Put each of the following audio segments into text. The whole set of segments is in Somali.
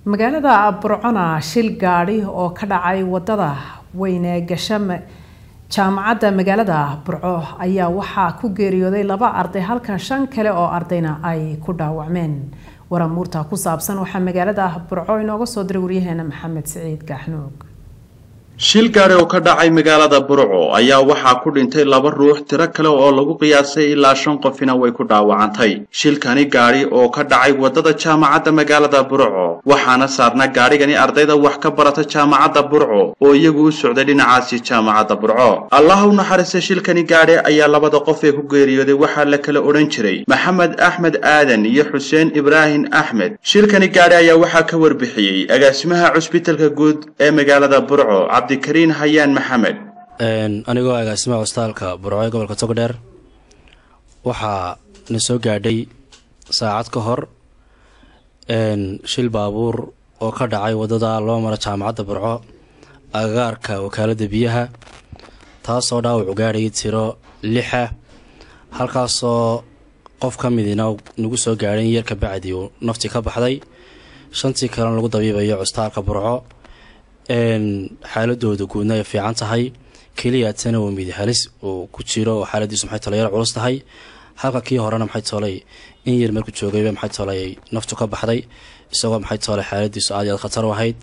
magaalada burcona shil gaadhi oo ka dhacay wadada weyne gasha jaamacadda magaalada burco ayaa waxaa ku geeriyooday laba arday halka shan kale oo ardayna ay ku dhaawacmeen waramuurta ku saabsan waxaa magaalada burco inooga soo diray waryaheena maxamed siciid gaaxnuug shil gaadhi oo ka dhacay magaalada burco ayaa waxaa ku dhintay laba ruux tiro kale oo lagu qiyaasay ilaa shan qofina way ku dhaawacantay shilkani gaadhi oo ka dhacay waddada jaamacadda magaalada burco waxaana saarna gaadhigani ardayda wax ka barata jaamacadda burco oo iyagu u socday dhinacaasi jaamacadda burco allaha u naxariista shilkani gaadhi ayaa labada qof ee ku geeriyooday waxaa la kala odhan jiray maxamed axmed aadan iyo xuseen ibraahim axmed shilkani gaadhi ayaa waxaa ka warbixiyey agaasimaha cusbitalka guud ee magaalada burco cabdikariin hayaan maxamed anigoo agaasimaha cusbitaalka burco ee gobolka togdheer waxaa na soo gaadhay saacad ka hor shil baabuur oo ka dhacay waddada loo maro jaamacadda burco agagaarka wakaaladda biyaha taasoo dhaawacu gaadhayay tiro lixa halkaasoo qof ka midina nagu soo gaadhay in yarka bacdi uu naftii ka baxday shantii kalena lagu dabiibayo cusbitaalka burco xaaladooda guudna ay fiican tahay keliyaatana waa midi halis uu ku jiro oo xaaladiisu maxay tole yar culus tahay halka kii horena maxay toolay in yar marku joogayba maxay toolay ay naftu ka baxday isagoo maxay toole xaaladiisu aad iyo aad khatar u ahayd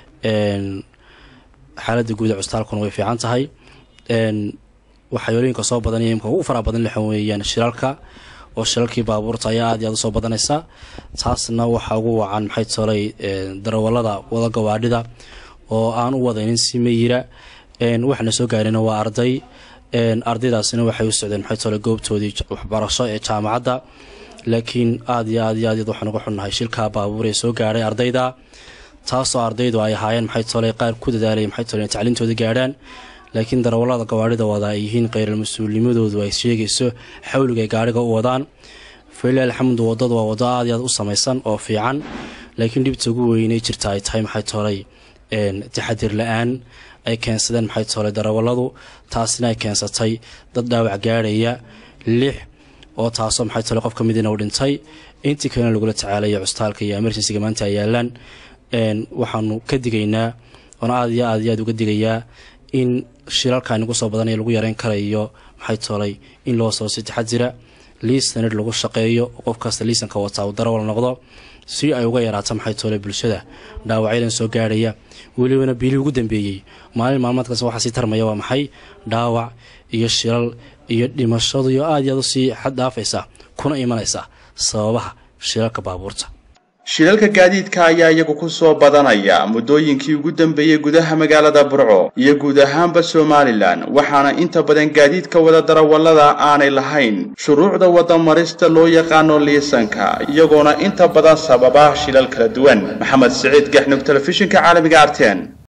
xaaladda guud ee cusbitaalkuna way fiican tahay waxayooyinka soo badanaya imka ugu faraha badan lixan weeyaan shilalka oo shilalkii baabuurta ayaa aad iyo aad usoo badanaysa taasna waxaa ugu wacan maxay toolay darawalada wada gawaadhida oo aan u wadaynin si mayira waxaana soo gaarina waa arday ardaydaasina waxay u socdeen maxay toole goobtoodii waxbarasho ee jaamacadda laakiin aad iyo aad iyo aad waxaan uga xunnahay shilkaa baabuur ee soo gaadhay ardayda taasoo ardaydu ay ahaayeen maxay toole qaar ku dadaalaya maxay toole tacliintooda gaadhaan laakiin darawallada gawaadhida wada ay yihiin kheyral mas-uulnimadoodu ay sheegayso xawliga ay gaadhiga u wadaan falilah alxamdu waddadu waa waddo aad iyo aad u samaysan oo fiican laakiin dhibta ugu weynay jirta ay tahay maxay toolay taxadir la-aan ay keensadeen maxay toolay darawalladu taasina ay keensatay dad dhaawac gaadhaya lix oo taasoo maxay toole qof ka midina u dhintay intii kalena lagula tacaalaya cusbitaalka iyo emergencyga maanta ay yaalaan waxaanu ka digaynaa oona aad iyo aad iyo aad uga digayaa in shilalka nagu soo badanaya lagu yareyn karayo maxay toolay in loo soo si taxadira liisanid lagu shaqeeyo oo qof kasta liisanka wataa uu darawal noqdo si ay uga yaraato maxay toole bulshada dhaawacyadan soo gaadhaya welibana biilii ugu dambeeyey maalin maalmaadkaas waxaa sii tarmaya waa maxay dhaawac iyo shilal iyo dhimashadu iyo aad iyo aad usii xad dhaafaysa kuna imanaysa sababaha shilalka baabuurta shilalka gaadiidka ayaa iyagu ku soo badanaya muddooyinkii ugu dambeeyey gudaha magaalada burco iyo guud ahaanba somalilan waxaana inta badan gaadiidka wada darawallada aanay lahayn shuruucda wadamarista loo yaqaano liisanka iyagoona inta badan sababa shilal kala duwan maxamed siciid gaxnug telefishinka caalamiga arten